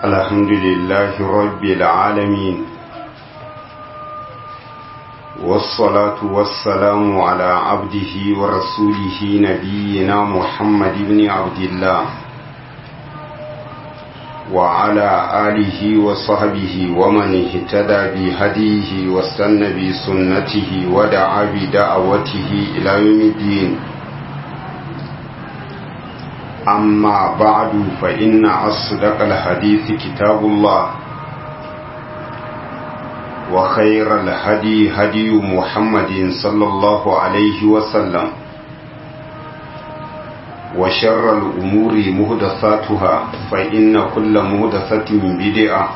الحمد لله رب العالمين والصلاة والسلام على عبده ورسوله نبينا محمد بن عبد الله وعلى آله وصحبه ومن اهتدى بهديه واستنى بسنته ودعا بدعوته إلى يوم الدين أما بعد فإن أصدق الحديث كتاب الله وخير الهدي هدي محمد صلى الله عليه وسلم وشر الأمور مهدثاتها فإن كل مهدثة بدعة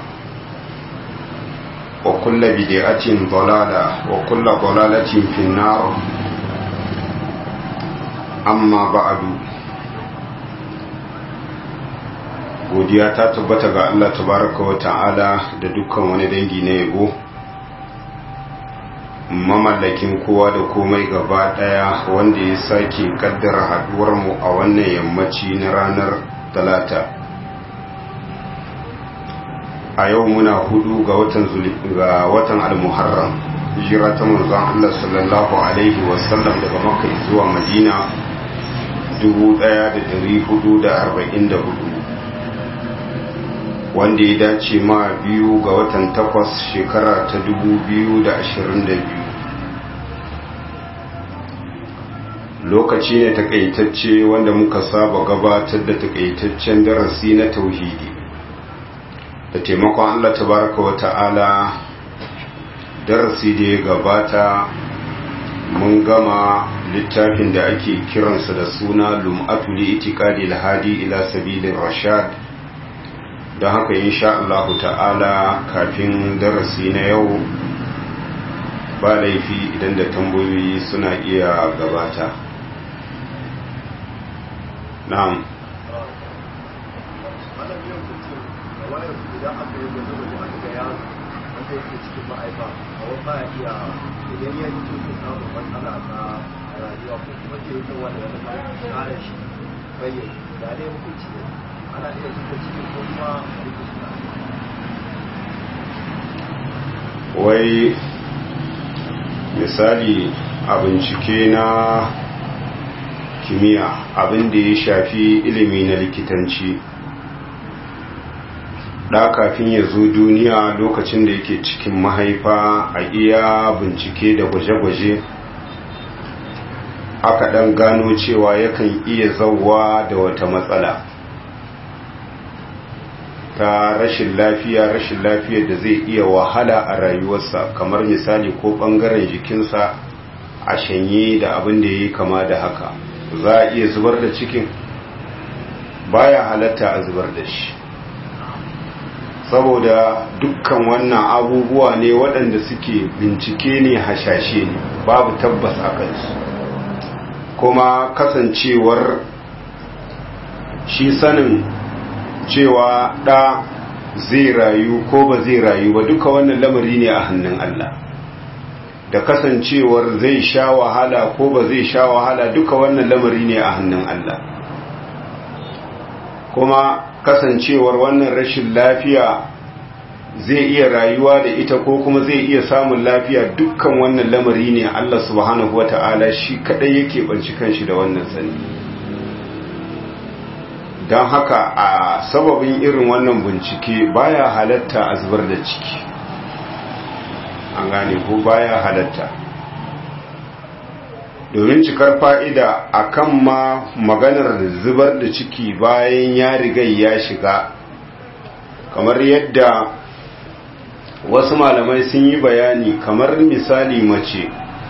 وكل بدعة ضلالة وكل ضلالة في النار أما بعد godiya ta tabbata ga Allah tabaraka wa ta'ala da dukkan wani dangi na yabo mamallakin kowa da komai gaba daya wanda ya sake kaddara haduwar mu a wannan yammaci na ranar talata a yau muna hudu ga watan ga watan al-muharram hijira ta manzon Allah sallallahu alaihi wasallam daga makka zuwa madina 1444 wanda ya dace ma biyu ga watan takwas shekara ta dubu biyu da ashirin da biyu lokaci ne takaitacce wanda muka saba gabatar da takaitaccen darasi na tauhidi da taimakon allah tabaraka wa ta'ala darasi da ya gabata mun gama littafin da ake kiransa da suna lum'atul itiqadi al-hadi ila sabilin rashad don haka insha Allahu ta'ala kafin darasi na yau ba laifi idan da tambayoyi suna iya gabata na'am rayuwa ko kuma ke yi wanda ya zama kare shi bayyana da ne hukunci ne ana iya zuba cikin kuma wai misali a bincike na kimiyya abin da ya shafi ilimi na likitanci da kafin ya zo duniya lokacin da yake cikin mahaifa a iya bincike da gwaje-gwaje aka dan gano cewa yakan iya zauwa da wata matsala ta rashin lafiya rashin lafiyar da zai iya wahala a rayuwarsa kamar misali ko bangaren jikinsa a shanye da abin da ya yi kama da haka za a iya zubar da cikin baya halatta a zubar da shi saboda dukkan wannan abubuwa ne waɗanda suke bincike ne hashashe ne babu tabbas a kansu kuma kasancewar shi sanin cewa ɗa zai rayu ko ba zai rayu ba duka wannan lamari ne a hannun Allah da kasancewar zai sha wahala ko ba zai sha wahala duka wannan lamari ne a hannun Allah kuma kasancewar wannan rashin lafiya zai iya rayuwa da ita ko kuma zai iya samun lafiya dukkan wannan lamari ne Allah subhanahu wata'ala shi kadai yake banci kanshi da wannan sani don haka a sababin irin wannan bincike baya halatta a zubar da ciki an gane ko baya halatta domin cikar fa'ida a kan ma maganar zubar da ciki bayan ya riga ya shiga kamar yadda wasu malamai sun yi bayani kamar misali mace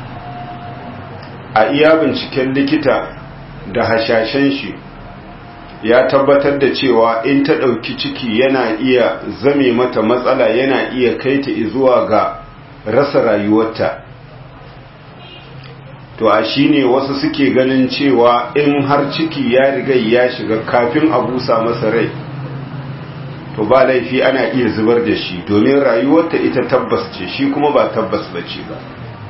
a iya binciken likita da hashashen shi ya tabbatar da cewa in ta ɗauki ciki yana iya zame mata matsala yana iya kai ta zuwa ga rasa rayuwarta to a shi ne wasu suke ganin cewa in har ciki ya riga ya shiga kafin a busa masa rai to ba laifi ana iya zubar da shi domin rayuwarta ita tabbas ce shi kuma ba tabbas ba ce ba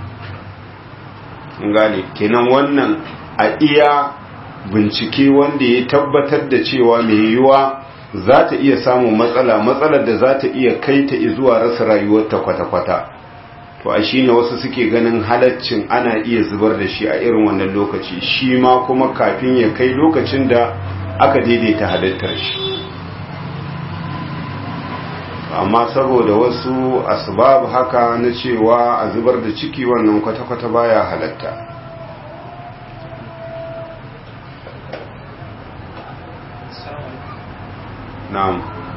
gane kenan wannan a iya bincike wanda ya tabbatar da cewa mai yiwuwa za ta iya samun matsala matsalar da za ta iya kai ta zuwa rasa rayuwarta kwata-kwata to a shine wasu suke ganin halaccin ana iya zubar da shi a irin wannan lokaci shi ma kuma kafin ya kai lokacin da aka daidaita halittar shi amma saboda wasu asbab haka na cewa a zubar da ciki wannan kwata-kwata baya halatta na'am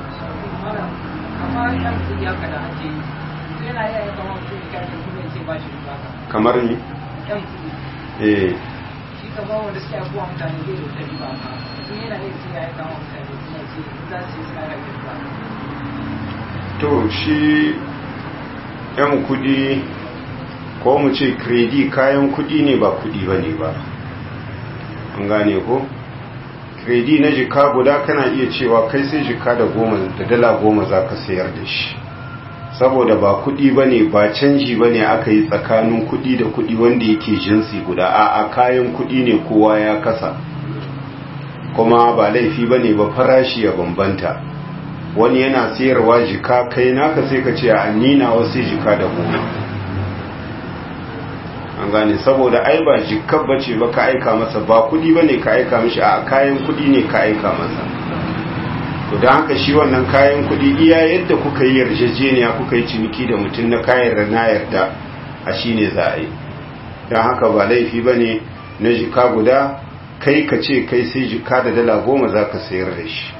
kamar ni eh shi kamar wanda suke abuwa mutane zai da ta riba ma sun yana iya ce ya yi kama mutane suna ce za su yi suna rage riba to shi yan kudi ko mu ce kredi kayan kudi ne ba kudi ba ne ba an gane ko kredi na jika guda kana iya cewa kai sai jika da goma da dala goma za ka sayar da shi saboda ba kudi ba ne ba canji ba ne aka yi tsakanin kudi da kudi wanda yake jinsi guda a a kayan kudi ne kowa ya kasa kuma ba laifi ba ne ba farashi ya bambanta wani yana sayarwa jika kai naka sai ka ce a nina wasu jika da goma an gane saboda ai ba jikar bace ba ka aika masa ba kudi ba ne ka aika mishi a kayan kudi ne ka aika masa to don haka shi wannan kayan kudi iya yadda kuka yi yarjejeniya kuka yi ciniki da mutum na kayan na yarda a shi ne za a yi don haka ba laifi ba ne na jika guda kai ka ce kai sai jika da dala goma za ka sayar da shi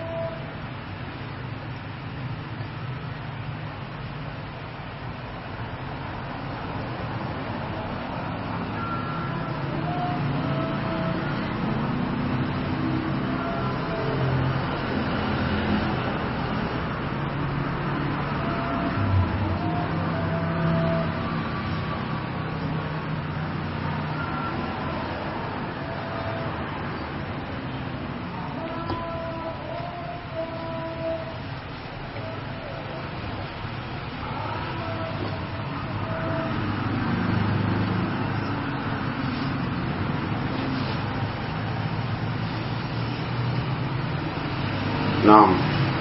na'am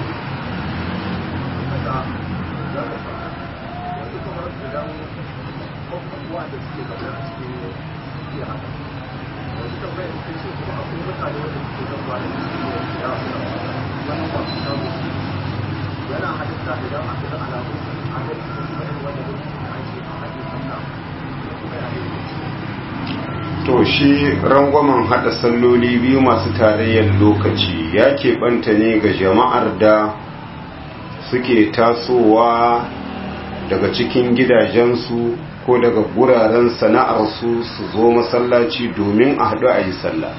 yana halitta idan aka ga alamun an ga cikin wani wanda ake a haɗe sallah da kuma ya to shi rangwamen hada salloli biyu masu tarayyar lokaci ya keɓanta ne ga jama'ar da suke tasowa daga cikin gidajensu ko daga guraren sana'arsu su zo masallaci domin a haɗu a yi sallah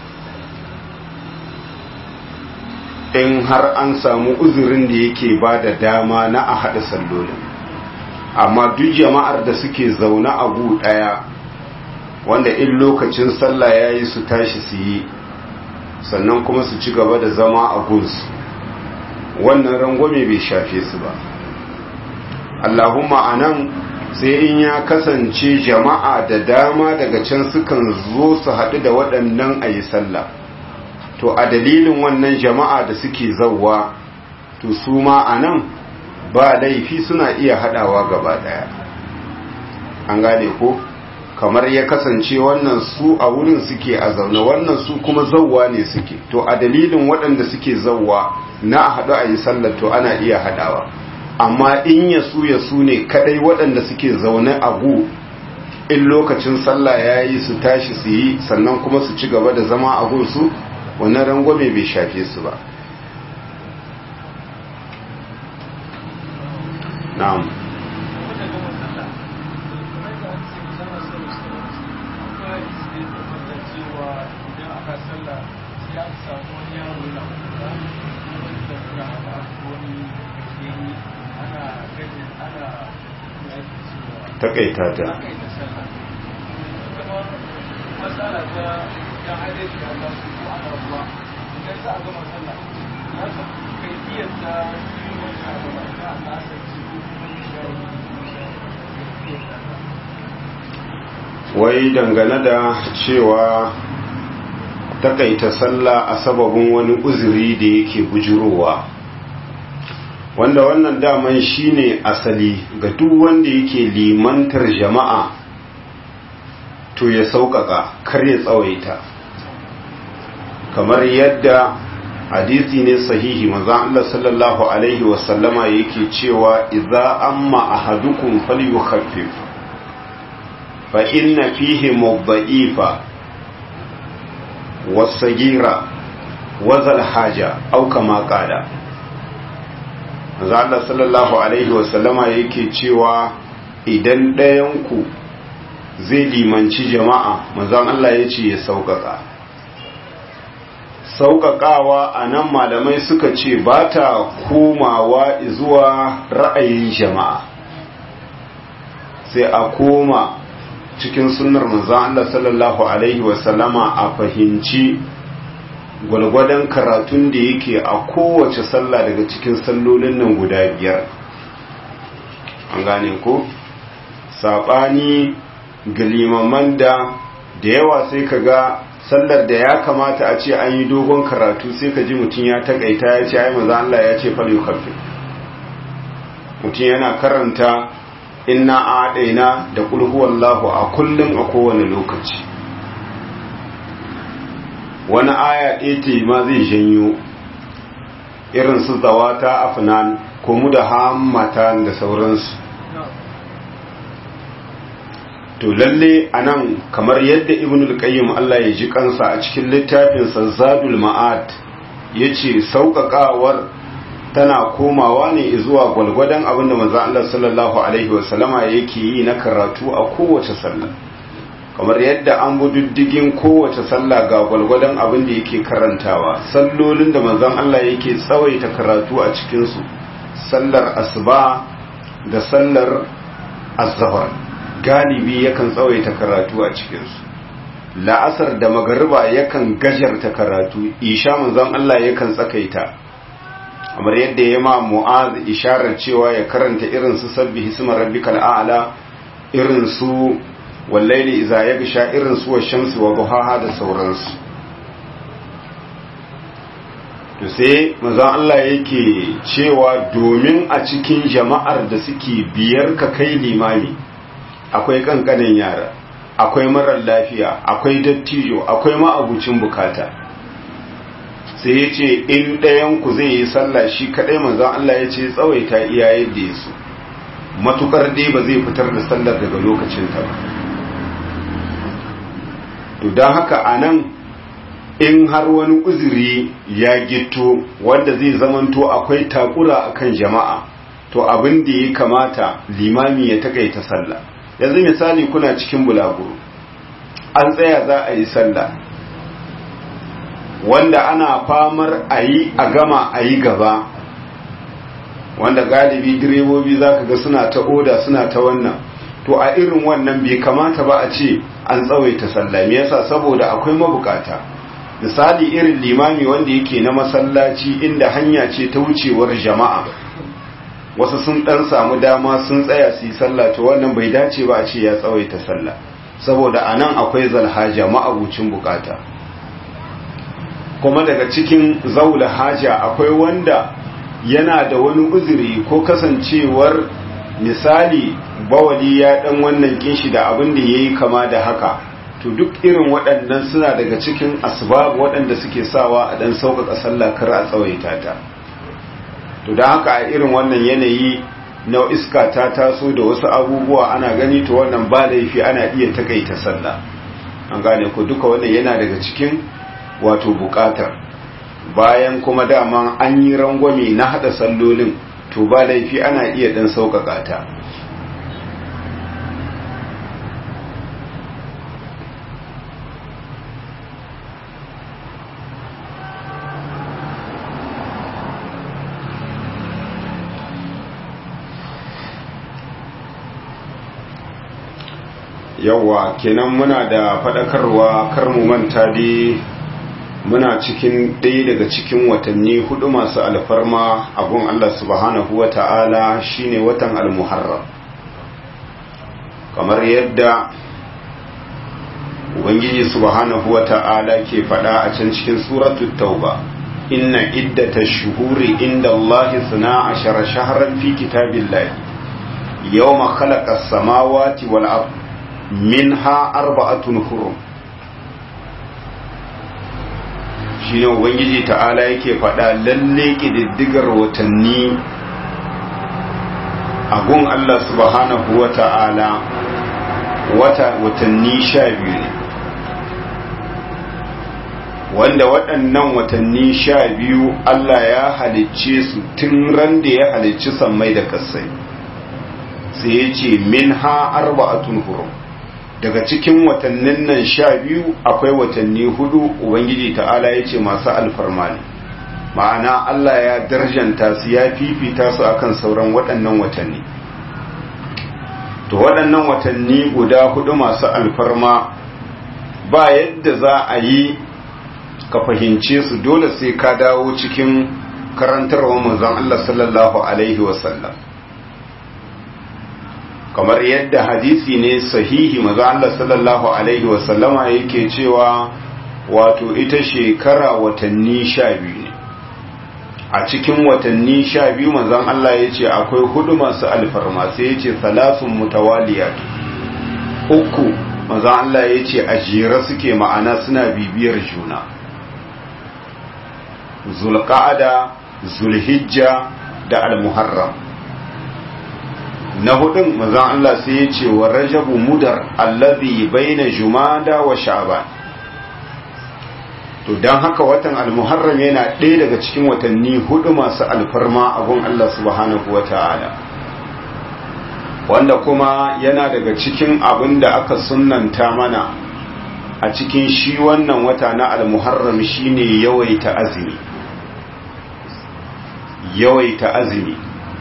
in har an samu uzurin da yake ba da dama na a haɗa sallolin amma duk jama'ar da suke zaune a gu ɗaya wanda in lokacin sallah ya yi su tashi su yi sannan kuma su ci gaba da zama a gunsu wannan rangwame bai shafe su ba allahumma a nan sai in ya kasance jama'a da dama daga can sukan zo su haɗu da waɗannan a yi sallah to a dalilin wannan jama'a da suke zauwa to su ma a nan ba laifi suna iya haɗawa gaba ɗaya an gane ko? kamar ya kasance wannan su a wurin suke a zaune wannan su kuma zauwa ne suke to a dalilin waɗanda suke zauwa na a haɗu a yi sallar to ana iya haɗawa amma in ya su ya su ne kaɗai waɗanda suke zaune a gu in lokacin sallah ya yi su tashi su yi sannan kuma su ci gaba da zama a gunsu wannan rangwame bai shafe su ba na'am takaita ta wai dangane da cewa takaita sallah a sababin wani uzuri da yake bujurowa wanda wannan daman shine asali ga duk wanda yake limantar jama'a to ya sauƙaƙa kar ya tsawaita kamar yadda hadisi ne sahihi manzon Allah sallallahu alaihi wasallama yake cewa idza amma ahadukum falyukhaffif fa inna fihi mudha'ifa was-sagira wa zal haja aw kama qala manzon Allah sallallahu alaihi wasallama yake cewa idan ɗayan ku zai limanci jama'a manzon Allah yace ya sauƙaƙa sauƙaƙawa a nan malamai suka ce ba ta komawa zuwa ra'ayin jama'a sai a koma cikin sunnar manzan Allah sallallahu Alaihi wasallama a fahimci gwalgwadon karatun da yake a kowace sallah daga cikin sallolin nan guda biyar an gane ko saɓani ga limaman da da yawa sai ka ga sallar da ya kamata a ce an yi dogon karatu sai ka ji mutum ya takaita ya ce ai maza Allah ya ce fal yukaffi mutum yana karanta inna a'daina da qul huwallahu a kullum a kowane lokaci wani aya ɗaya ce ma zai janyo irin su zawata afnan ko mu da hammata da sauransu to lalle anan kamar yadda ibnul qayyim Allah ya ji kansa a cikin littafin sa zadul ma'ad yace sauƙaƙawar tana komawa ne zuwa gwalgwadon abinda manzo Allah sallallahu alaihi wasallama yake yi na karatu a kowace sallah kamar yadda an bi diddigin kowace sallah ga gwalgwadon abin da yake karantawa sallolin da manzon Allah yake tsawaita karatu a cikin su sallar asuba da sallar azhar galibi yakan tsawaita karatu a cikinsu la'asar da magariba yakan gajarta karatu isha manzon Allah yakan tsakaita kamar yadda ya ma mu'az isharar cewa ya karanta irin su sabbi hisma rabbikal a'la irin su wallaili idza yagsha irin su washamsi wa duhaha da sauransu to sai manzon Allah yake cewa domin a cikin jama'ar da suke biyar ka kai limami akwai kankanin yara akwai marar lafiya akwai dattijo akwai ma'abucin bukata sai ya ce in ɗayanku zai yi sallah shi kaɗai manzan Allah ya ce tsawaita iya yadda ya so matukar dai ba zai fitar da sallar daga lokacinta ba to don haka a nan in har wani uzuri ya gito wanda zai zamanto akwai takura akan jama'a to abin da ya kamata limami ya takaita sallah yanzu misali kuna cikin bulaguro an tsaya za a yi sallah wanda ana famar a yi a gama a yi gaba wanda galibi direbobi za ka ga suna ta oda suna ta wannan to a irin wannan bai kamata ba a ce an tsawaita sallah me yasa saboda akwai mabukata misali irin limami wanda yake na masallaci inda hanya ce ta wucewar jama'a wasu sun dan samu dama sun tsaya su yi sallah to wannan bai dace ba a ce ya tsawaita sallah saboda anan akwai zalhaja ma'abucin bukata kuma daga cikin zaula haja akwai wanda yana da wani uzuri ko kasancewar misali bawali ya dan wannan kinshi da abin da yayi kama da haka to duk irin waɗannan suna daga cikin asbab waɗanda suke sawa a dan sauƙaƙa sallah kar a tsawaita ta to da haka a irin wannan yanayi na iska ta taso da wasu abubuwa ana gani to wannan ba laifi ana iya takaita sallah an gane ko duka wannan yana daga cikin wato bukatar bayan kuma dama an yi rangwame na hada sallolin to ba laifi ana iya dan sauƙaƙa ta yawa kenan muna da faɗakarwa kar mu manta dai muna cikin ɗaya daga cikin watanni hudu masu alfarma a gun Allah subhanahu wa ta'ala shine watan almuharram kamar yadda ubangiji subhanahu wata'ala ke faɗa a can cikin suratul tauba inna iddata shuhuri inda Allah suna ashara shaharan fi kitabillahi yawma khalaqa as-samawati wal ard minha arba'atun hurum shine ubangiji ta'ala yake faɗa lalle ƙididdigar watanni a gun Allah subhanahu wa ta'ala wata watanni sha biyu ne wanda waɗannan watanni sha biyu Allah ya halicce su tun ran da ya halicci sammai da kasai sai ya ce min ha arba'atun hurum daga cikin watannin nan sha biyu akwai watanni hudu ubangiji ta'ala ya ce masu alfarma ne ma'ana Allah ya darjanta su ya fifita su akan sauran waɗannan watanni to waɗannan watanni guda hudu masu alfarma ba yadda za a yi ka fahimce su dole sai ka dawo cikin karantarwa manzon Allah sallallahu alaihi wasallam kamar yadda hadisi ne sahihi maza Allah sallallahu alaihi wasallama yake cewa wato ita shekara watanni sha biyu ne a cikin watanni sha biyu mazan Allah ya ce akwai hudu masu alfarma sai ya ce salasun mutawaliyat uku mazan Allah ya ce a jere suke ma'ana suna bibiyar juna zulqa'ada zulhijja da almuharram na hudun mazan Allah sai ya ce wa rajabu mudar allazi baina jumada wa sha'ban to don haka watan almuharram yana ɗaya daga cikin watanni hudu masu alfarma a gun Allah subhanahu wa ta'ala wanda kuma yana daga cikin abin da aka sunanta mana a cikin shi wannan wata na almuharram shine yawaita azumi yawaita azumi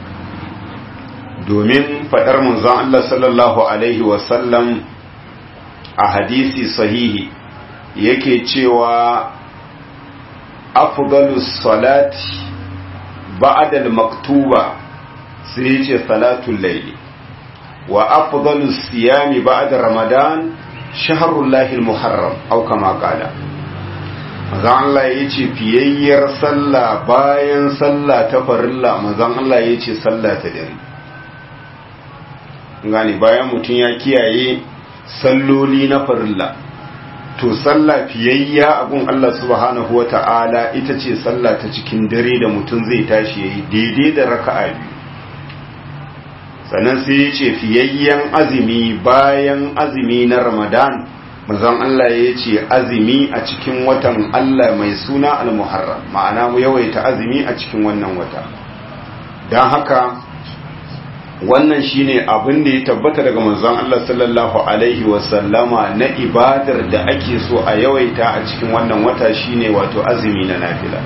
domin faɗar manzon Allah sallallahu alaihi wasallam a hadisi sahihi yake cewa afdalus salati ba'da al-maktuba sai yace salatul layli wa afdalus siyami ba'da ramadan shahrul lahil muharram aw kama qala manzon Allah yace fiyayyar sallah bayan sallah ta farilla manzon Allah yace sallah ta dare gani bayan mutun ya kiyaye salloli na farilla to sallah fiyayya abun Allah subhanahu wata'ala ita ce sallah ta cikin dare da mutum zai tashi yayi daidai da raka'a biyu sannan sai ya ce fiyayyen azumi bayan azumi na Ramadan manzon Allah ya ce azumi a cikin watan Allah mai suna al-Muharram ma'ana mu yawaita azumi a cikin wannan wata dan haka wannan shine abin da ya tabbata daga manzon Allah sallallahu alaihi wasallama na ibadar da ake so a yawaita a cikin wannan wata shine wato azumi na nafila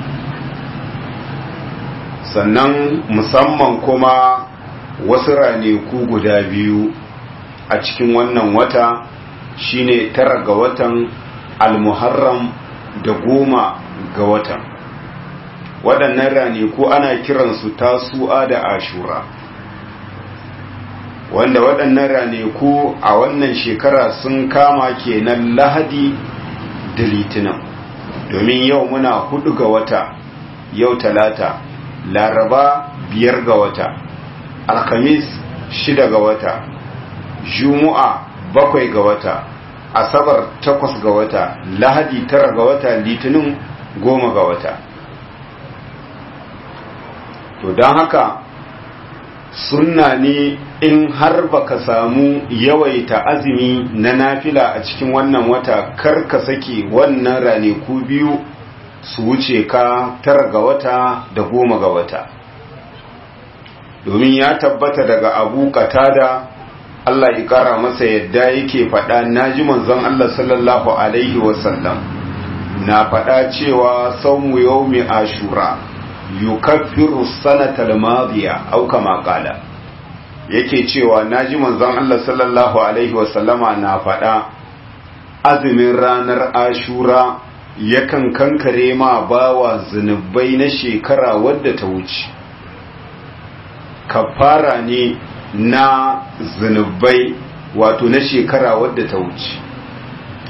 sannan musamman kuma wasu raneku guda biyu a cikin wannan wata shine tara ga watan almuharram da goma ga watan waɗannan raneku ana kiransu tasu'a da ashura wanda waɗannan raneku a wannan shekara sun kama kenan lahadi da litinin domin yau muna hudu ga wata yau talata laraba biyar ga wata alhamis shida ga wata juma'a bakwai ga wata asabar takwas ga wata lahadi tara ga wata litinin goma ga wata to don haka sunna ne in har baka samu yawaita azumi na nafila a cikin wannan wata kar ka sake wannan ranaku biyu su wuce ka tara ga wata da goma ga wata domin ya tabbata daga abu katada Allah ya kara masa yadda yake faɗa naji manzon Allah sallallahu alaihi wasallam na faɗa cewa saumu yaumi ashura yukaffiru sanata al-madiya aw kama qala yake cewa naji manzon Allah sallallahu alaihi wasallama na faɗa azumin ranar ashura yakan kankare ma bawa zunubai na shekara wadda ta wuce kafara ne na zunubai wato na shekara wadda ta wuce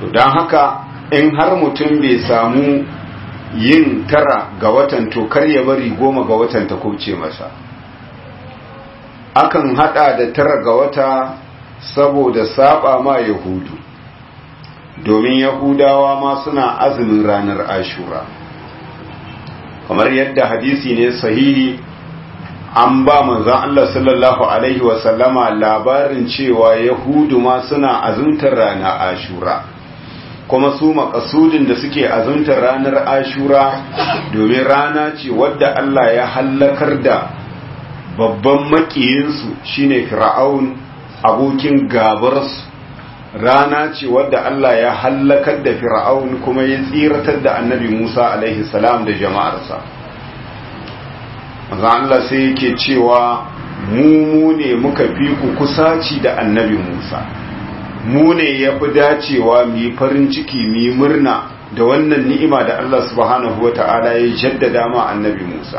to don haka in har mutum bai samu yin tara ga watan to kar ya bari goma ga watan ta kubce masa akan hada da tara ga wata saboda saba ma yahudu domin yahudawa ma suna azumin ranar ashura kamar yadda hadisi ne sahihi an ba manzon Allah sallallahu alaihi wasallama labarin cewa yahudu ma suna azumtar ranar ashura kuma su makasudin da suke azumtar ranar ashura domin rana ce wadda Allah ya hallakar da babban makiyinsu shine fir'aun abokin gabarsu rana ce wadda Allah ya hallakar da fir'aun kuma ya tsiratar da annabi Musa alaihi salam da jama'arsa maza Allah sai yake cewa mu mu ne muka fi ku kusaci da annabi Musa mu ne ya fi dacewa mu yi farin ciki mu yi murna da wannan ni'ima da Allah subhanahu wa ta'ala ya jaddada ma annabi Musa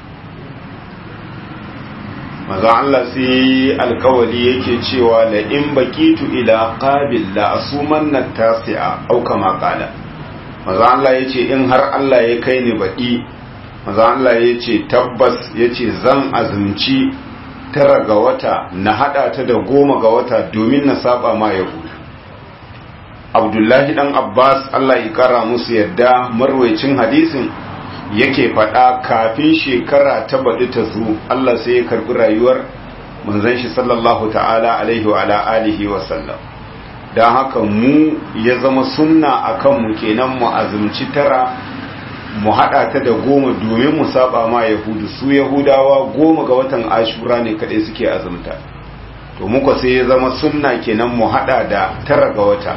maza Allah sai alkawali yake cewa la in bakitu ila qabil la asumanna tasi'a au kama qala maza Allah yace in har Allah ya kai ni baki maza Allah yace tabbas yace zan azumci tara ga wata na hada ta da goma ga wata domin na saba ma yahudu Abdullahi dan Abbas Allah ya kara musu yadda marwayacin hadisin yake faɗa kafin shekara ta baɗi ta zo Allah sai ya karɓi rayuwar manzon shi sallallahu ta'ala alaihi wa ala alihi wa sallam don haka mu ya zama sunna a kanmu kenan mu azumci tara mu haɗa ta da goma domin mu saba ma yahudu su yahudawa goma ga watan ashura ne kaɗai suke azumta to muka sai ya zama sunna kenan mu haɗa da tara ga wata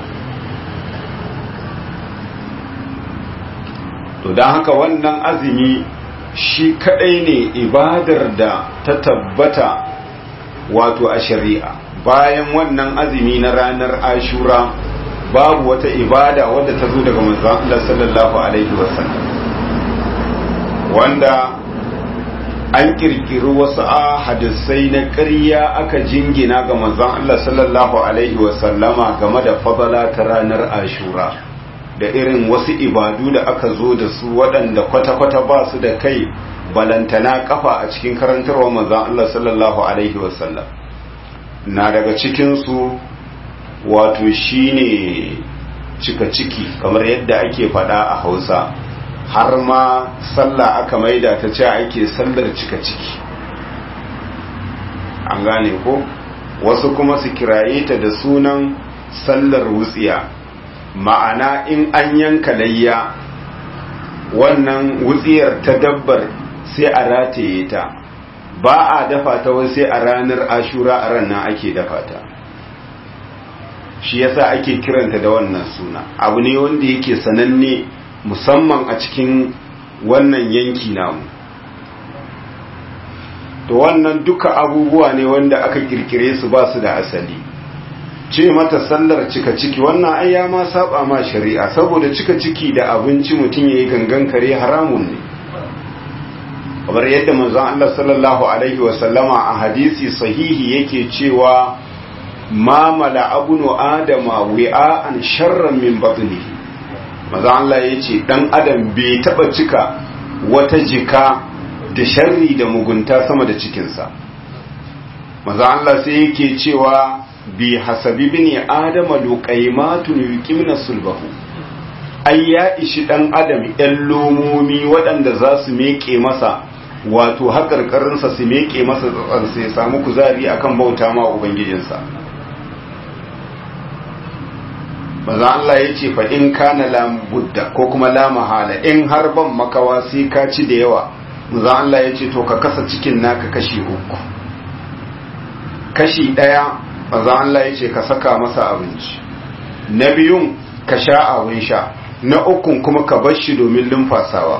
to don haka wannan azumi shi kadai ne ibadar da ta tabbata wato a shari'a bayan wannan azumi na ranar ashura babu wata ibada wadda ta zo daga manzon Allah sallallahu alaihi wasallam wanda an kirkiri wasu hadisai na ƙarya aka jingina ga manzon Allah sallallahu alaihi wasallama game da fadala ta ranar ashura da irin wasu ibadu da aka zo da su waɗanda kwata-kwata ba su da kai balantana kafa a cikin karantarwa manzan Allah sallallahu Alaihi wasallam na daga cikinsu wato shine cika ciki kamar yadda ake faɗa a hausa har ma sallah aka maida ta ce ake sallar cika ciki an gane ko wasu kuma su kiraye ta da sunan sallar wutsiya ma'ana in an yanka layya wannan wutsiyar ta dabbar sai a rataye ta ba a dafa ta wai sai a ranar ashura a ranar ake dafa ta shi yasa ake kiranta da wannan suna abu ne wanda yake sananne musamman a cikin wannan yanki namu to wannan duka abubuwa ne wanda aka kirkire su ba su da asali ce mata sallar cika ciki wannan ai ya ma saba ma shari'a saboda cika ciki da abinci mutum yayi gangan kare haramun ne kamar yadda manzon Allah sallallahu alaihi wa sallama a hadisi sahihi yake cewa ma mala abunu adama wi'an sharran min batnihi manzon Allah yace dan adam bai taba cika wata jika da sharri da mugunta sama da cikinsa manzon Allah sai yake cewa bi hasabi bini adama luqaymatun yuqimna sulbahu ai ya ishi dan adam yan lomomi waɗanda za su meke masa wato haƙarƙarinsa su meke masa tsatsansa ya samu kuzari akan bauta ma ubangijinsa maza Allah ya ce fa in kana la budda ko kuma la mahala in har ban makawa sai ka ci da yawa maza Allah ya ce to ka kasa cikin naka kashi uku kashi ɗaya maza Allah ya ce ka saka masa abinci na biyun ka sha abin sha na ukun kuma ka bar shi domin lumfasawa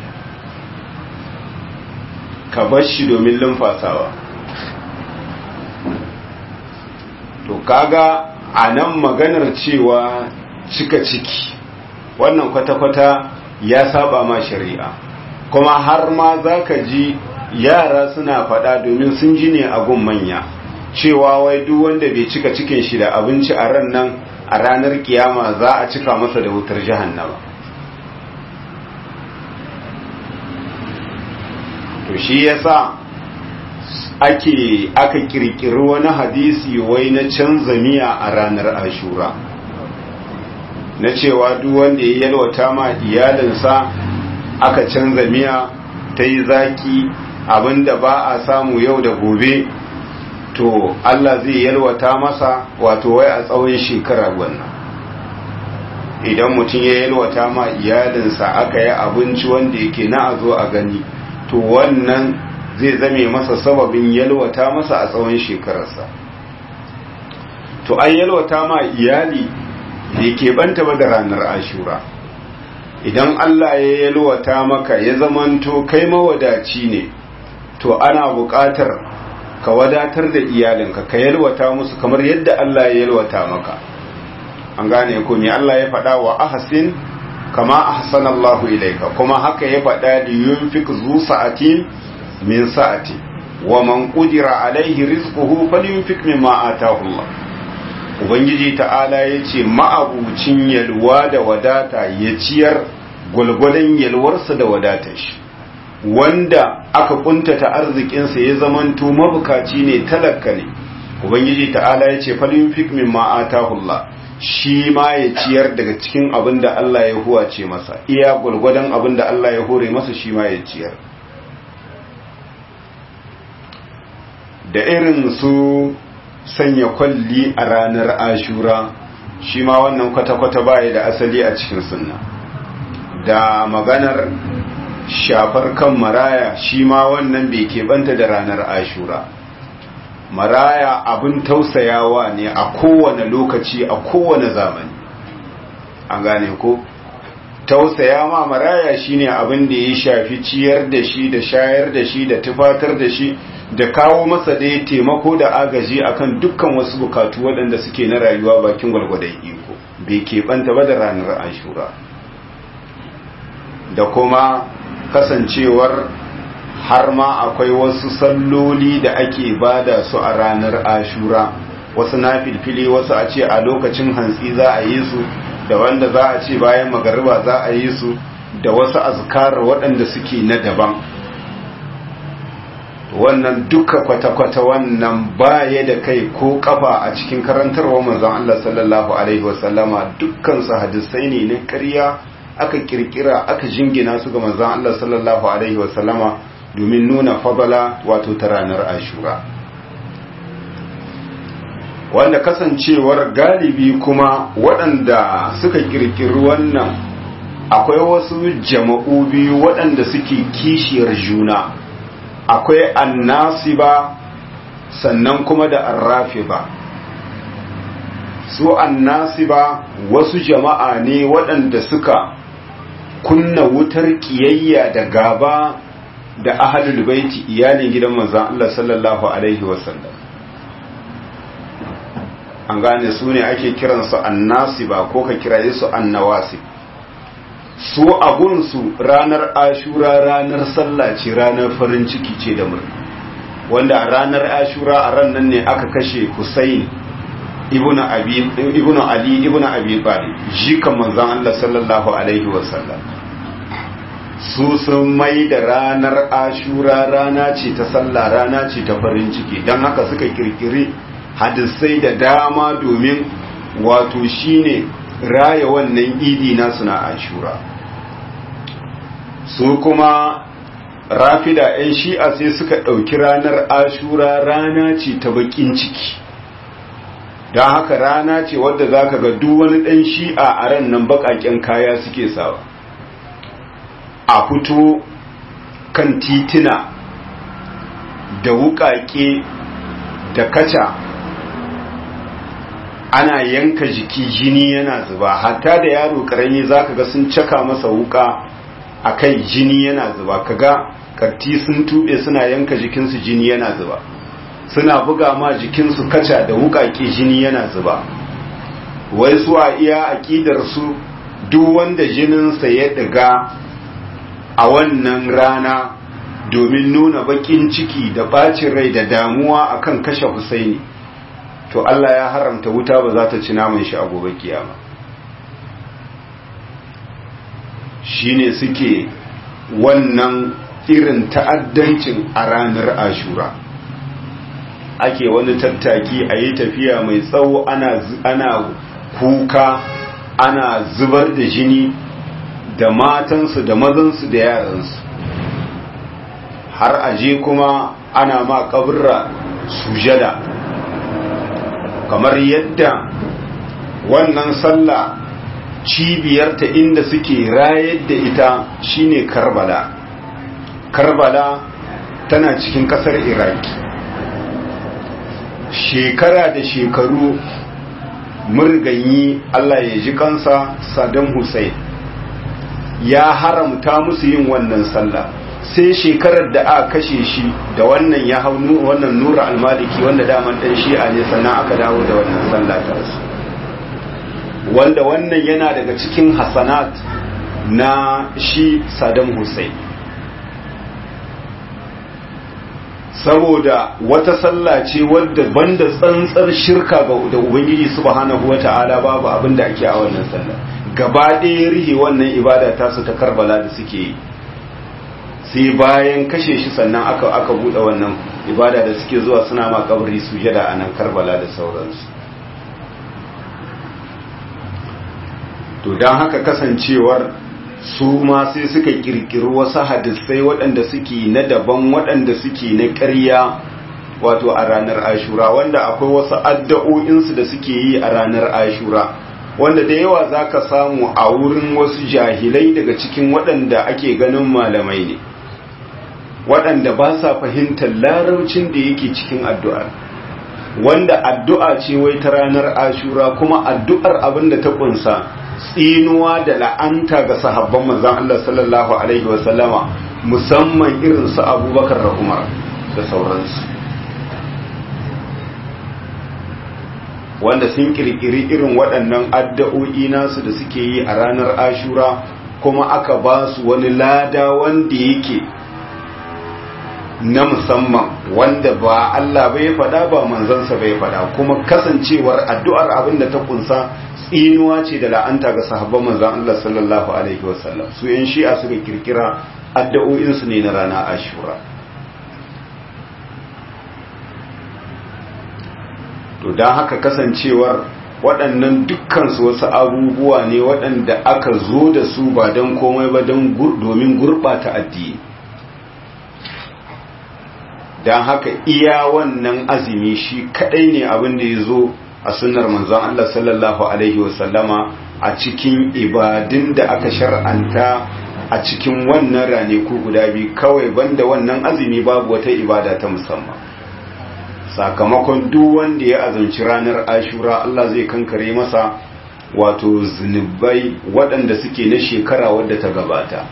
ka bar shi domin lumfasawa to kaga a nan maganar cewa cika ciki wannan kwata-kwata ya saba ma shari'a kuma har ma za ka ji yara suna faɗa domin sun ji ne a gun manya cewa wai duk wanda bai cika cikin shi da abinci a ran nan a ranar kiyama za a cika masa da wutar jahannama to shi yasa ake aka kirkiri wani hadisi wai na canza miya a ranar ashura na cewa duk wanda ya yalwata ma iyalinsa aka canza miya ta yi zaki abinda ba a samu yau da gobe to Allah zai yalwata masa wato wai a tsawon shekara wannan idan mutum ya yalwata ma iyalinsa aka yi abinci wanda yake na a zo a gani to wannan zai zame masa sababin yalwata masa a tsawon shekararsa to an yalwata ma iyali bai keɓanta ba da ranar ashura idan Allah ya yalwata maka ya zamanto kai mawadaci ne to ana buƙatar ka wadatar da iyalinka ka yalwata musu kamar yadda Allah ya yalwata maka an gane ko me Allah ya faɗa wa ahsin kama ahsana Allah ilayka kuma haka ya faɗa da yunfik zu sa'atin min sa'ati wa man qudira alaihi rizquhu falyunfik mimma ataahu Allah ubangiji ta'ala yace ma'abucin yalwa da wadata ya ciyar gwalgwadon yalwarsa da wadatar shi wanda aka kuntata arzikinsa ya zamanto mabukaci ne talaka ne ubangiji ta'ala ya ce falin fik min ma'atahullah shi ma ya ciyar daga cikin abin da Allah ya huwace masa iya gwargwadon abin da Allah ya hore masa shi ma ya ciyar da irin su sanya kwalli a ranar ashura shi ma wannan kwata-kwata baya da asali a cikin sunna da maganar shafar kan maraya shi ma wannan bai keɓanta da ranar ashura maraya abin tausayawa ne a kowane lokaci a kowane zamani an gane ko tausaya ma maraya shine abin da ya shafi ciyar da shi da shayar da shi da tufatar da shi da kawo masa da ya taimako da agaji akan dukkan wasu bukatu waɗanda suke na rayuwa bakin gwalgwadon iko bai keɓanta ba da ranar ashura da kuma kasancewar har ma akwai wasu salloli da ake bada su a ranar ashura wasu na filfili wasu a ce a lokacin hantsi za a yi su da wanda za a ce bayan magariba za a yi su da wasu azkar waɗanda suke na daban wannan duka kwata-kwata wannan baya da kai ko kafa a cikin karantarwa manzon Allah sallallahu alaihi wasallama dukkan su hadisai ne na ƙarya aka kirkira aka jingina su ga manzon Allah sallallahu alaihi wasallama domin nuna fadala wato ta ranar ashura wanda kasancewar galibi kuma waɗanda suka kirkiri wannan akwai wasu jama'u biyu waɗanda suke kishiyar juna akwai annasiba sannan kuma da arrafiba su annasiba wasu jama'a ne waɗanda suka kunna wutar kiyayya da gaba da ahalul baiti iyalin gidan manzon Allah sallallahu alaihi wasallam an gane su ne ake kiransu annasiba ko ka kiraye su annawasib su abunsu ranar ashura ranar sallah ce ranar farin ciki ce da murna wanda a ranar ashura a ran nan ne aka kashe Hussein ibnu abi ibnu ali ibnu abi talib jikan manzon Allah sallallahu alaihi wasallam su sun mai da ranar ashura rana ce ta sallah rana ce ta farin ciki don haka suka kirkiri hadisai da dama domin wato shine raya wannan idi nasu na ashura su kuma rafida 'yan shi'a sai suka ɗauki ranar ashura rana ce ta bakin ciki don haka rana ce wadda za ka ga duk wani ɗan shi'a a ran nan baƙaƙen kaya suke sawa a fito kan titina da wuƙaƙe da kaca ana yanka jiki jini yana zuba hatta da yaro karami zaka ga sun caka masa wuka a kai jini yana zuba kaga karti sun tube suna yanka jikinsu jini yana zuba suna buga ma jikinsu kaca da wukake jini yana zuba wai su a iya aƙidar su duk wanda jininsa ya ɗiga a wannan rana domin nuna baƙin ciki da ɓacin rai da damuwa akan kashe Husaini to Allah ya haramta wuta ba za ta ci naman shi a gobe kiyama shine suke wannan irin ta'addancin a ranar ashura ake wani tattaki a yi tafiya mai tsawo ana kuka ana zubar da jini da matansu da mazansu da yaransu har aje kuma ana ma kaburra sujada kamar yadda wannan sallah cibiyarta inda suke rayar da ita shine karbala karbala tana cikin kasar iraki shekara da shekaru murganyi allah ya ji kansa saddam hussein ya haramta musu yin wannan sallah sai shekarar da aka kashe shi da wannan ya hau wannan nura almaliki wanda daman dan shi'a ne sannan aka dawo da wannan sallah ta su wanda wannan yana daga cikin hasanat na shi Saddam Hussein saboda wata sallah ce wadda banda tsantsar shirka ga da ubangiji subhanahu wata'ala babu abin da ake a wannan sallah gaba ɗaya rihe wannan ibada ta su ta karbala da suke yi sai bayan kashe shi sannan aka aka buɗe wannan ibada da suke zuwa suna ma kabari sujada a nan karbala da sauransu to don haka kasancewar su ma sai suka kirkiri wasu hadisai waɗanda suke na daban waɗanda suke na ƙarya wato a ranar ashura wanda akwai wasu addu'o'insu da suke yi a ranar ashura wanda da yawa za ka samu a wurin wasu jahilai daga cikin waɗanda ake ganin malamai ne waɗanda ba sa fahimtar laraucin da yake cikin addu'ar wanda addu'a ce wai ta ranar ashura kuma addu'ar abin da ta ƙunsa tsinuwa da la'anta ga sahabban manzan Allah sallallahu Alaihi wasallama musamman irin su abubakar da umar da sauransu wanda sun kirkiri irin waɗannan addu'o'i nasu da suke yi a ranar ashura kuma aka ba su wani lada wanda yake na musamman wanda ba Allah bai faɗa ba manzansa bai faɗa kuma kasancewar addu'ar abin da ta kunsa tsinuwa ce da la'anta ga sahabban manzan Allah sallallahu alaihi wasallam su yan shi'a suka kirkira addu'o'insu ne na rana ashura to don haka kasancewar waɗannan dukkansu wasu abubuwa ne waɗanda aka zo da su ba don komai ba domin gurɓata addini don haka iya wannan azumi shi kaɗai ne abin da ya zo a sunnar manzon Allah sallallahu Alaihi wasallama a cikin ibadun da aka shar'anta a cikin wannan ranaku guda biyu kawai banda wannan azumi babu wata ibada ta musamman sakamakon duk wanda ya azumci ranar ashura Allah zai kankare masa wato zunubai waɗanda suke na shekara wadda ta gabata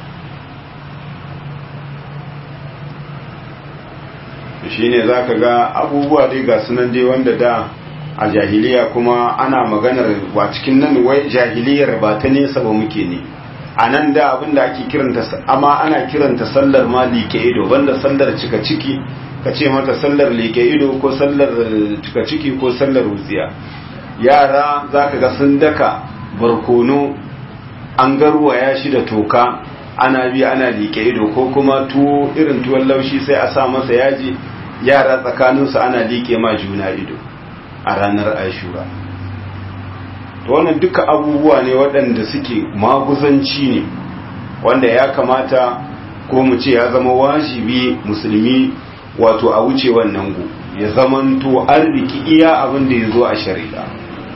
shi ne za ka ga abubuwa dai ga sunan dai wanda da a jahiliya kuma ana maganar ba cikin nan wai jahiliyar ba ta nesa ba muke ne a nan da abinda ake kiranta amma ana kiranta sallar ma like ido banda sallar cika ciki ka ce mata sallar like ido ko sallar cika ciki ko sallar wutsiya yara za ka ga sun daka barkono an garwaya shi da toka ana bi ana like ido ko kuma tuwo irin tuwon laushi sai a sa masa yaji yara tsakaninsu ana like ma juna ido a ranar ashura to wannan duka abubuwa ne waɗanda suke maguzanci ne wanda ya kamata ko mu ce ya zama wajibi musulmi wato a wuce wannan gu ya zamanto an riki iya abin da ya zo a shari'a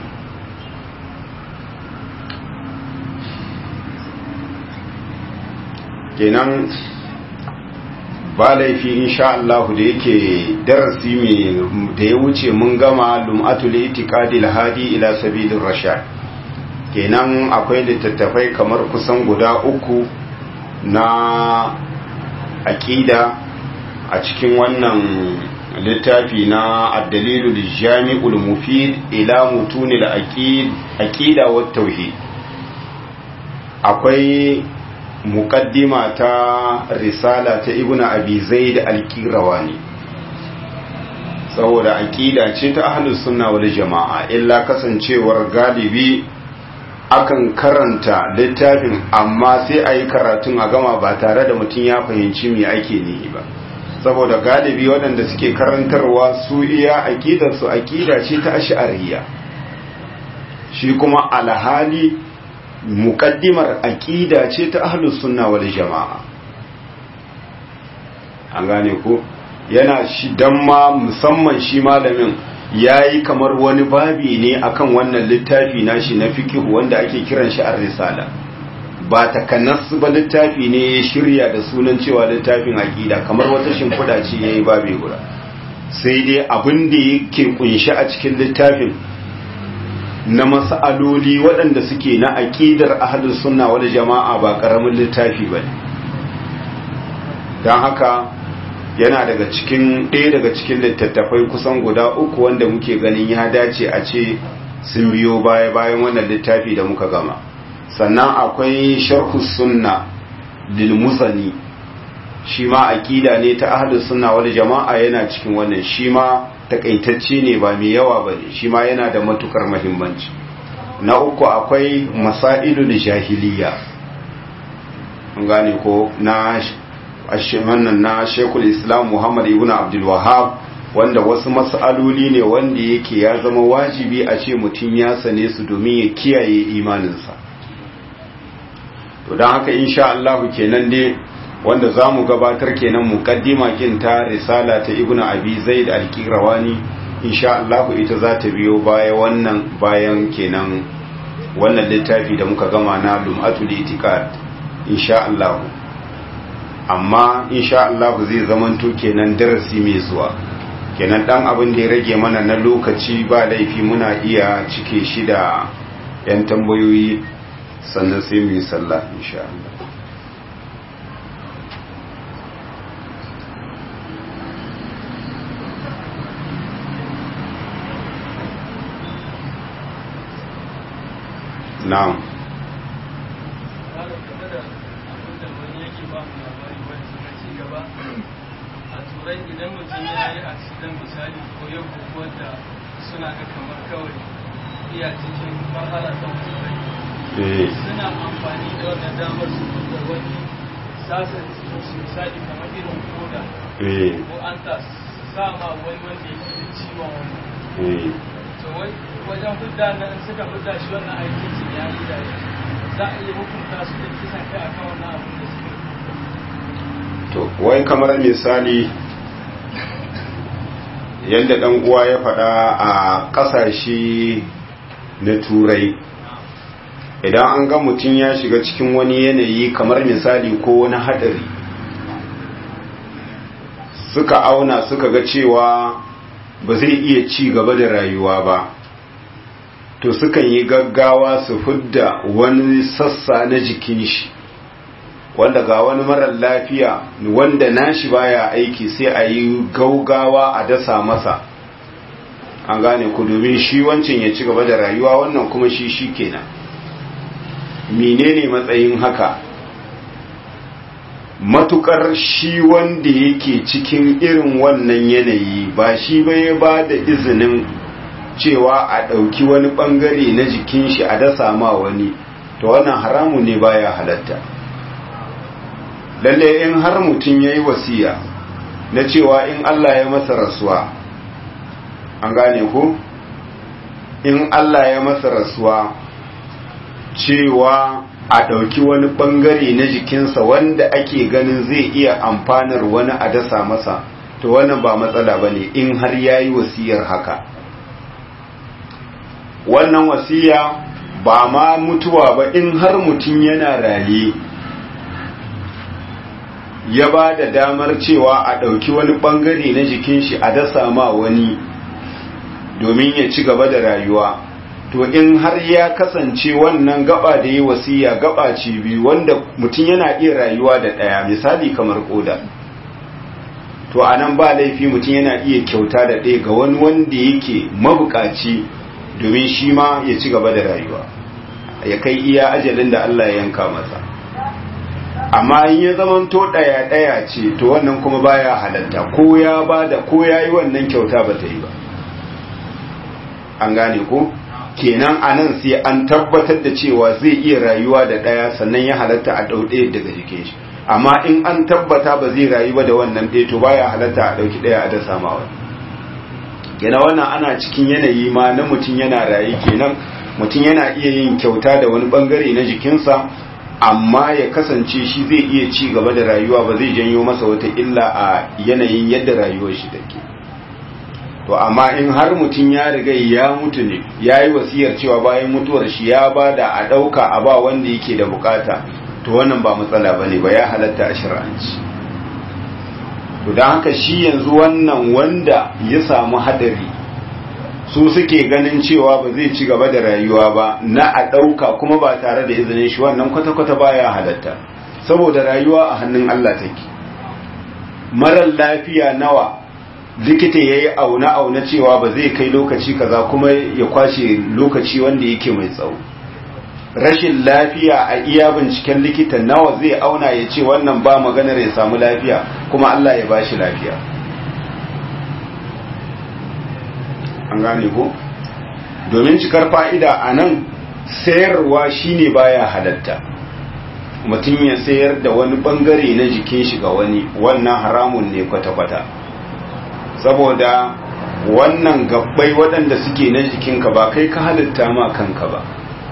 kenan ba laifi insha Allah da yake darasi mai da ya wuce mun gama lum'atul itiqadil hadi ila sabilir rashad kenan akwai littattafai kamar kusan guda uku na aqida a cikin wannan littafi na ad-dalilul jami'ul mufid ila mutunil aqid aqida wat tauhid akwai muqaddima ta risala ta ibnu abi zaid al-qirawani saboda aqida ce ta ahlus sunna wal jama'a illa kasancewar galibi akan karanta littafin amma sai a yi karatun a gama ba tare da mutum ya fahimci me ake nihi ba saboda galibi waɗanda suke karantarwa su iya aƙidarsu aƙida ce ta ash'ariyya shi kuma alhali muƙaddimar aƙida ce ta ahlus sunna wal jama'a an gane ko yana shi dan ma musamman shi malamin yayi kamar wani babi ne akan wannan littafi nashi na fiqh wanda ake kiran shi ar-risala ba takanas ba littafi ne ya shirya da sunan cewa littafin aqida kamar wata shimfiɗa ce yayi babi guda sai dai abin da yake kunshi a cikin littafin na mas'aloli waɗanda suke na aqidar ahlus sunna wal jama'a ba karamin littafi bane dan haka yana daga cikin ɗaya daga cikin littattafai kusan guda uku wanda muke ganin ya dace a ce sun biyo baya bayan wannan littafi da muka gama sannan akwai sharhu sunna lil muzani shi ma aqida ne ta ahlus sunna wal jama'a yana cikin wannan shi ma takaitacce ne ba mai yawa bane shi ma yana da matukar muhimmanci na uku akwai masailul jahiliya an gane ko na wannan na Sheikhul Islam Muhammad ibn Abdul Wahhab wanda wasu mas'aloli ne wanda yake ya zama wajibi a ce mutum ya sane su domin ya kiyaye imaninsa to don haka insha Allah kenan dai wanda za mu gabatar kenan muqaddima kin ta risala ta Ibn Abi Zaid al-Qirawani insha Allah ita za ta biyo baya wannan bayan kenan wannan littafi da muka gama na Lum'atul Itiqad insha Allah amma insha Allah zai zamanto kenan darasi mai zuwa kenan dan abin da ya rage mana na lokaci ba laifi muna iya cike shi da yan tambayoyi sannan sai mu yi sallah insha Allah na'am turai idan mutum ya yi accident misali ko yau ko da suna ga kamar kawai iya cikin mahala ta turai suna amfani da wannan damar su da wani sassan su misali kamar irin koda ko an ta sama wani wanda yake da ciwon wani to wajen hudda na in suka hudda shi wannan aikin su ya yi da za a iya hukunta su da kisan kai akan wannan abin da suke to wai kamar misali yadda dan uwa ya faɗa a ƙasashe na turai idan an ga mutum ya shiga cikin wani yanayi kamar misali ko wani haɗari suka auna suka ga cewa ba zai iya ci gaba da rayuwa ba to sukan yi gaggawa su fidda wani sassa na jikin shi wanda ga wani marar lafiya wanda nashi baya aiki sai a yi gaugawa a dasa masa an gane ku domin shi wancan ya ci gaba da rayuwa wannan kuma shi shi kenan menene matsayin haka matukar shi wanda yake cikin irin wannan yanayi ba shi bai ba da izinin cewa a ɗauki wani ɓangare na jikin shi a dasa ma wani to wannan haramu ne baya halatta lalle in har mutum ya yi wasiya na cewa in Allah ya masa rasuwa an gane ku in Allah ya masa rasuwa cewa a ɗauki wani ɓangare na jikinsa wanda ake ganin zai iya amfanar wani a dasa masa to wannan ba matsala ba ne in har ya yi wasiyar haka wannan wasiya ba ma mutuwa ba in har mutum yana raye ya ba da damar cewa a ɗauki wani ɓangare na jikin shi a dasa ma wani domin ya ci gaba da rayuwa to in har ya kasance wannan gaba da yi wasiya gaba ce biyu wanda mutum yana iya rayuwa da ɗaya misali kamar koda to a nan ba laifi mutum yana iya kyauta da ɗaya ga wani wanda yake mabukaci domin shi ma ya ci gaba da rayuwa ya kai iya ajalin da Allah ya yanka masa amma in ya zamanto ɗaya ɗaya ce to wannan kuma baya halatta ko ya bada ko ya yi wannan kyauta ba ta yi ba an gane ko kenan a nan sai an tabbatar da cewa zai iya rayuwa da ɗaya sannan ya halatta a ɗau ɗaya daga jikin shi amma in an tabbata ba zai rayu ba da wannan ɗaya to baya halatta a ɗauki ɗaya a da samawa kenan wannan ana cikin yanayi ma na mutum yana rayu kenan mutum yana iya yin kyauta da wani bangare na jikinsa amma ya kasance shi zai iya ci gaba da rayuwa ba zai janyo masa wata illa a yanayin yadda rayuwar shi take to amma in har mutum ya riga ya mutu ne ya yi wasiyar cewa bayan mutuwar shi ya ba da a ɗauka a ba wanda yake da bukata to wannan ba matsala ba ne ba ya halatta a shir'anci to don haka shi yanzu wannan wanda ya samu hadari su suke ganin cewa ba zai ci gaba da rayuwa ba na a ɗauka kuma ba tare da izinin shi wannan kwata-kwata baya halatta saboda rayuwa a hannun Allah take marar lafiya nawa likita ya yi auna-auna cewa ba zai kai lokaci kaza kuma ya kwashe lokaci wanda yake mai tsawo rashin lafiya a iya binciken likita nawa zai auna ya ce wannan ba maganar ya samu lafiya kuma Allah ya bashi lafiya an gane ko domin cikar fa'ida a nan sayarwa shine baya halatta mutum ya sayar da wani bangare na jikin shi ga wani wannan haramun ne kwata-kwata saboda wannan gabbai waɗanda suke na jikinka ba kai ka halitta ma kanka ba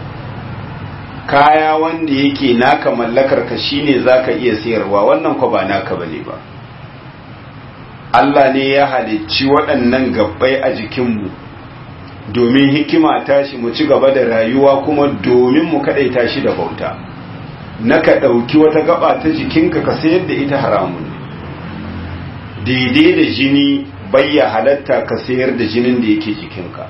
kaya wanda yake naka mallakar ka shine zaka iya sayarwa wannan ko ba naka bane ba Allah ne ya halicci waɗannan gabbai a jikinmu domin hikima tashi mu ci gaba da rayuwa kuma domin mu kaɗaita shi da bauta na ka ɗauki wata gaba ta jikinka ka sayar da ita haramun daidai da jini bayya halatta ka sayar da jinin da yake jikinka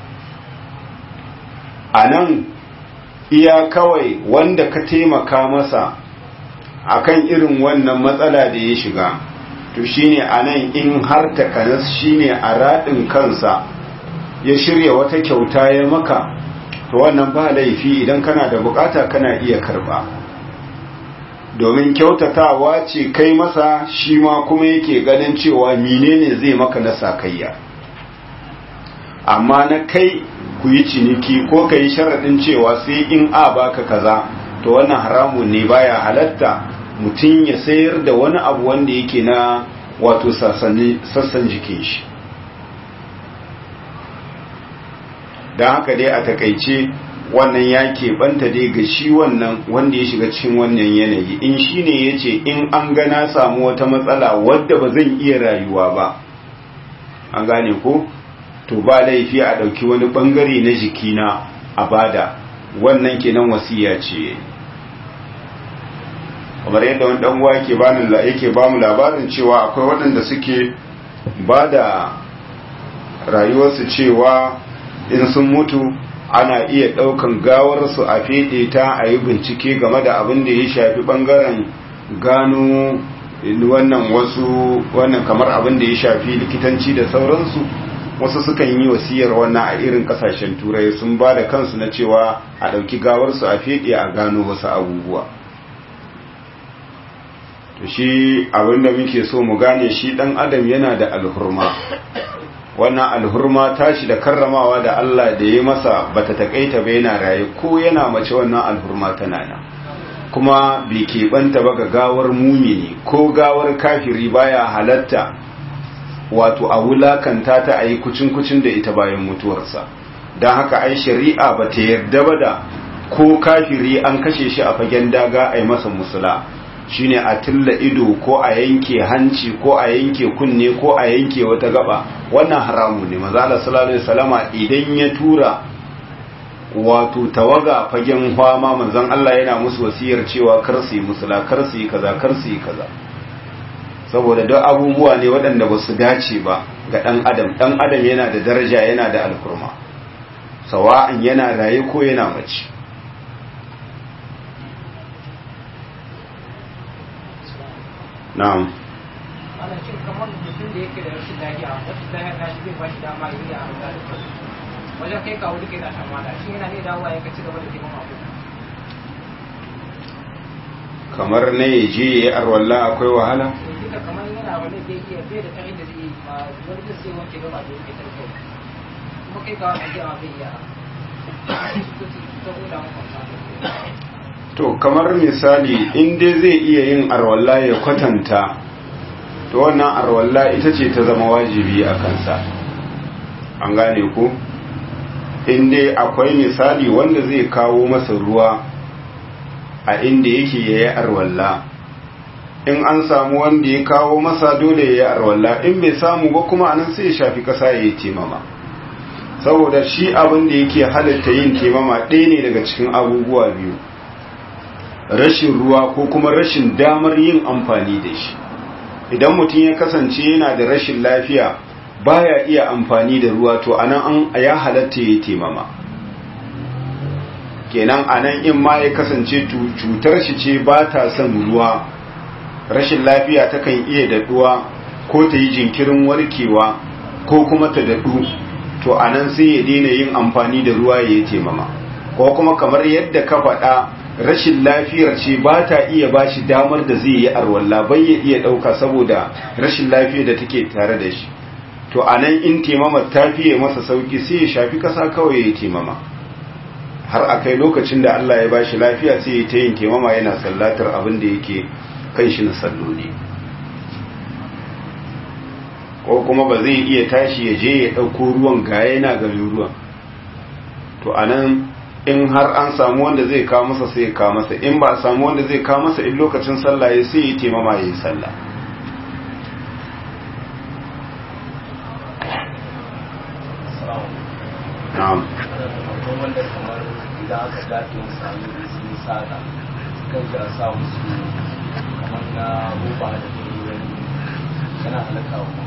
a nan iya kawai wanda ka taimaka masa akan irin wannan matsala da ya shiga to shine anan in har takanas shine a raɗin kansa ya shirya wata kyauta ya maka to wannan ba laifi idan kana da bukata kana iya karba domin kyautatawa ce kai masa shi ma kuma yake ganin cewa menene zai maka na sakayya amma na kai ku yi ciniki ko ka yi sharaɗin cewa sai in a baka kaza to wannan haramun ne baya halatta mutum ya sayar da wani abu wanda yake na wato sassan jikin shi don haka dai a takaice wannan ya keɓanta dai ga shi wannan wanda ya shiga cikin wannan yanayi in shi ne ya ce in an gana samu wata matsala wadda ba zan iya rayuwa ba an gane ko to ba laifi a ɗauki wani ɓangare na jikina a bada wannan kenan wasiya ce kamar yadda wani ɗan uwa yake bani yake ba mu labarin cewa akwai waɗanda suke ba da rayuwarsu cewa in sun mutu ana iya ɗaukan gawarsu a feɗe ta a yi bincike game da abin da ya shafi ɓangaren gano wannan wasu wannan kamar abin da ya shafi likitanci da sauransu wasu sukan yi wasiyar wannan a irin kasashen turai sun ba da kansu na cewa a ɗauki gawarsu a feɗe a gano wasu abubuwa to shi abinda muke so mu gane shi ɗan adam yana da alhurma wannan alhurma tashi da karramawa da Allah da ya masa bata takaita ba yana raye ko yana mace wannan alhurma tana nan kuma bai keɓanta ba ga gawar mumini ko gawar kafiri baya halatta wato a wulakanta ta a yi kucin-kucin da ita bayan mutuwarsa don haka ai shari'a ba ta yarda ba da ko kafiri an kashe shi a fagen daga a yi masa musula shine a tilla ido ko a yanke hanci ko a yanke kunne ko a yanke wata gaba wannan haramu ne maza Allah sallallahu alaihi wasallama idan ya tura wato tawaga fagen fama manzon Allah yana musu wasiyar cewa kar su yi musula kar su yi kaza kar su yi kaza saboda duk abubuwa ne waɗanda ba su dace ba ga ɗan adam ɗan adam yana da daraja yana da alkurma sawa'an yana raye ko yana mace na'am ana cin kamar mutum da yake da rashin lafiya rashin lafiya ta shi zai ba shi dama ya yi a da wajen kai kawo duka yana shan mata shi yana ne dawowa ya ci gaba da taimaka ku kamar na ya je ya yi arwalla akwai wahala duka kamar yana wani bai iya bai da karin da zai yi ma wani zai sai wanke gaba da yake tarko kuma kai ga wani ajiyar bai iya ta huda maka to kamar misali in dai zai iya yin arwalla ya kwatanta to wannan arwalla ita ce ta zama wajibi a kansa an gane ku in dai akwai misali wanda zai kawo masa ruwa a inda yake ya yi arwalla in an samu wanda ya kawo masa dole ya yi arwalla in bai samu ba kuma anan sai ya shafi kasa ya yi temama saboda shi abin da yake halatta yin temama ɗaya ne daga cikin abubuwa biyu rashin ruwa ko kuma rashin damar yin amfani da shi idan mutum ya kasance yana da rashin lafiya baya iya amfani da ruwa to anan an ya halatta ya temama kenan anan in ma ya kasance cutar shi ce ba ta son ruwa rashin lafiya takan iya daɗuwa ko ta yi jinkirin warkewa ko kuma ta daɗu to anan sai ya daina yin amfani da ruwa ya yi temama ko kuma kamar yadda ka faɗa rashin lafiyar ce ba ta iya ba shi damar da zai yi arwalla bai ya iya ɗauka saboda rashin lafiyar da take tare da shi to a nan in temama ta fiye masa sauki sai ya shafi ƙasa kawai ya temama har a kai lokacin da Allah ya ba shi lafiya sai ya ta yin temama yana sallatar abin da yake kan shi na salloli ko kuma ba zai iya tashi ya je ya ɗauko ruwan gaya yana garin ruwan to a nan in har an samu wanda zai kawo masa sai ya kawo masa in ba a samu wanda zai kawo masa in lokacin sallah ya sai ya taimama ya yi sallah na'am wanda kamar idan aka dace musu hannu da sun yi saka kan ja sa musu kamar na roba da turai yana halaka wa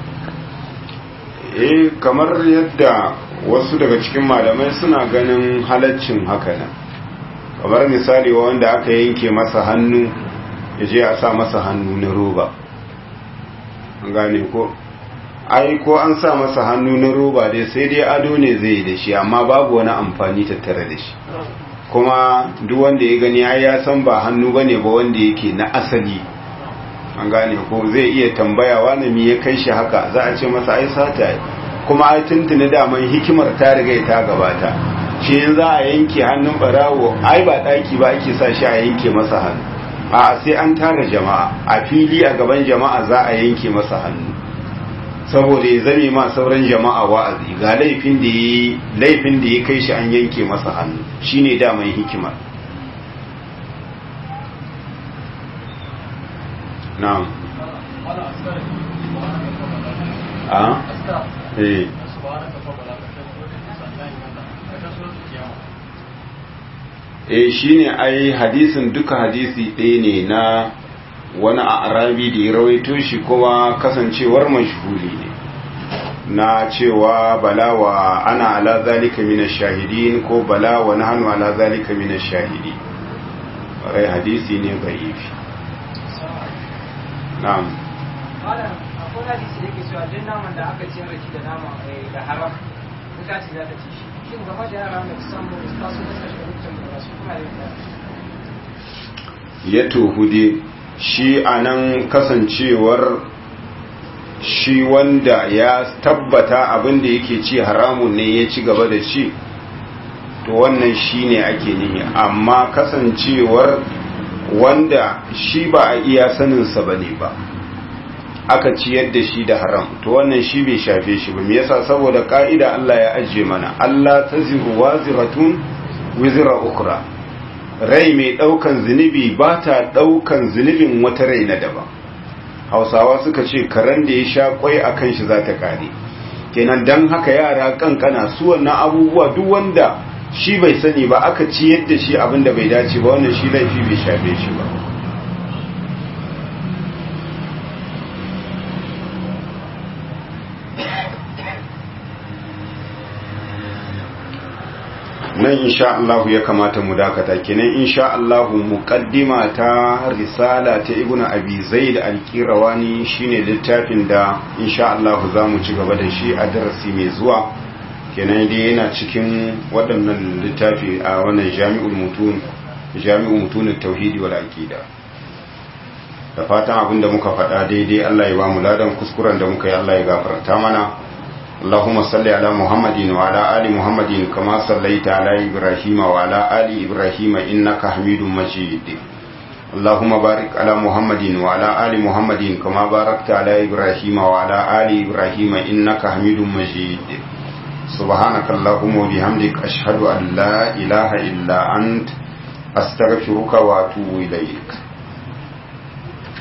eh kamar yadda wasu daga cikin malamai suna ganin halaccin haka nan kamar misali wanda aka yanke masa hannu ya je a sa masa hannu na roba an gane ko ai ko an sa masa hannu na roba dai sai dai ado ne zai da shi amma babu wani amfani tattare da shi kuma duk wanda ya gani ai ya san ba hannu bane ba wanda yake na asali an gane ko zai iya tambaya wani me ya kai shi haka za a ce masa ai sata kuma ai tuntuni daman hikimar ta riga ta gabata shi in za a yanke hannun barawo ai ba daki ba ake sa shi a yanke masa hannu a sai an tara jama'a a fili a gaban jama'a za a yanke masa hannu saboda ya zame ma sauran jama'a wa'azi ga laifin da ya laifin da ya kai shi an yanke masa hannu shine daman hikimar na'am a eh eh shine ai hadisin duka hadisi ɗaya ne na wani a arabi da ya rawaito shi kuma kasancewar mashhuri ne na cewa bala wa ana ala zalika minash shahidin ko bala wa nahnu ala zalika minash shahidi rai hadisi ne dhaifi na'am malam akwai hadisi da yake cewa duk naman da aka ciyar da shi da nama da haram wuta ce za ta ci shi shin game da yara da kusan mu da su da suka shiga mutum da su kuma da ya tohude shi a nan kasancewar shi wanda ya tabbata abin da yake ci haramun ne ya ci gaba da shi to wannan shi ne ake nihi amma kasancewar wanda shi ba a iya saninsa ba ne ba aka ciyar da shi da haram to wannan shi bai shafe shi ba me yasa saboda ka'ida Allah ya ajiye mana Allah taziru waziratun wizra ukra rai mai daukan zunubi ba ta daukan zunubin wata rai na daban hausawa suka ce karen da ya sha kwai a kan shi za ta kare kenan don haka yara kankana su wannan abubuwa duk wanda shi bai sani ba aka ci yadda shi abin da bai dace ba wannan shi laifi bai shafe shi ba nan insha Allah ya kamata mu dakata kenan insha Allah muqaddima ta risala ta Ibn Abi Zaid al-Qirawani shine littafin da insha Allah zamu ci gaba da shi a darasi mai zuwa kenan dai yana cikin waɗannan littafi a wannan Jami'ul Mutun Jami'ul Mutun at-Tauhid wal Aqida da fatan abin da muka faɗa daidai Allah ya ba mu ladan kuskuren da muka yi Allah ya gafarta mana اللهم صل على محمد وعلى آل محمد كما صليت على إبراهيم وعلى آل إبراهيم إنك حميد مجيد اللهم بارك على محمد وعلى آل محمد كما باركت على إبراهيم وعلى آل إبراهيم إنك حميد مجيد سبحانك اللهم وبحمدك أشهد أن لا إله إلا أنت أستغفرك وأتوب إليك